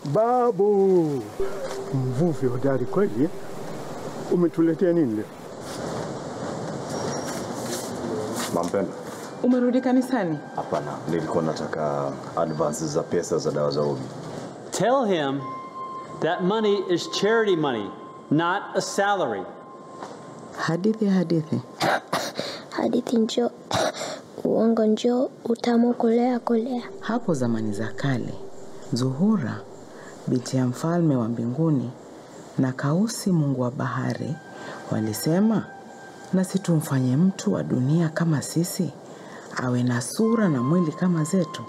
Babu, mvuvi hodari kweli. Umetuletea nini leo? Mampenda? Umerudi kanisani? Hapana, nilikuwa nataka advance za pesa za dawa za Obi. Tell him that money is charity money, not a salary. Hadithi hadithi. Hadithi njoo, uongo njoo, utamu kolea kolea. Hapo zamani za kale, Zuhura binti ya mfalme wa mbinguni na Kausi mungu wa bahari walisema, nasi tumfanye mtu wa dunia kama sisi, awe na sura na mwili kama zetu.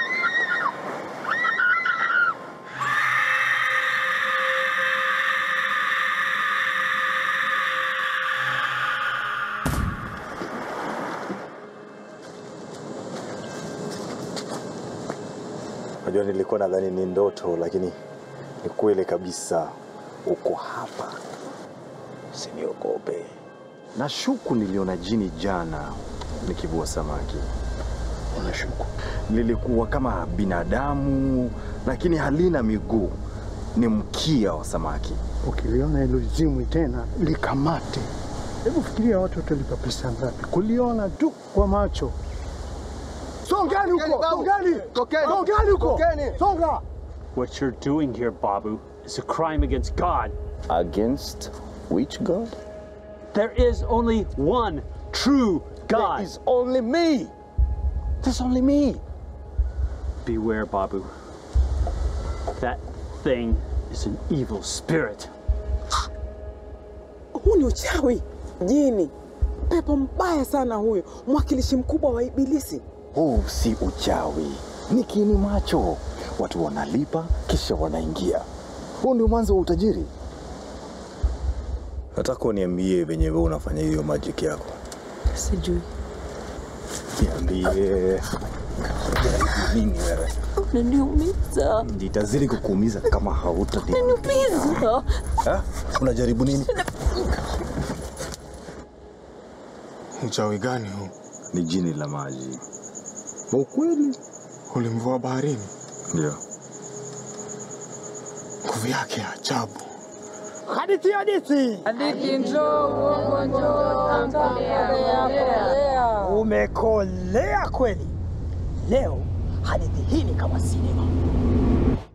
Najua nilikuwa nadhani ni ndoto, lakini ni kweli kabisa. Uko hapa, usiniogope. Nashuku niliona jini jana nikivua samaki. Unashuku? Lilikuwa kama binadamu, lakini halina miguu, ni mkia wa samaki. Ukiliona hilo zimwi tena likamate. Hebu fikiria watu watalipa pesa ngapi kuliona tu kwa macho. Songani huko, songani, songani huko, songa. What you're doing here, Babu, is a crime against God. Against which god? There is only one true God. There is only me. There's only me. Beware, Babu. That thing is an evil spirit. Huu ni uchawi, jini, pepo mbaya sana huyu, mwakilishi mkubwa wa Ibilisi. Huu si uchawi, ni kiini macho. Watu wanalipa kisha wanaingia. Huu ndio mwanzo wa utajiri. Nataka uniambie venye wewe unafanya hiyo magic yako. Sijui. Niambie. Nini wewe? Unaniumiza. Nitazidi kukuumiza kama hauta. Unaniumiza. Ha? Unajaribu nini? Uchawi gani huu? Ni jini la maji. Kwa ukweli? Ulimvua baharini? Ndio. Nguvu yake ya ajabu. Hadithi, hadithi. Hadithi njoo, uongo njoo, tamkolea. Umekolea kweli. Leo hadithi hii ni kama sinema.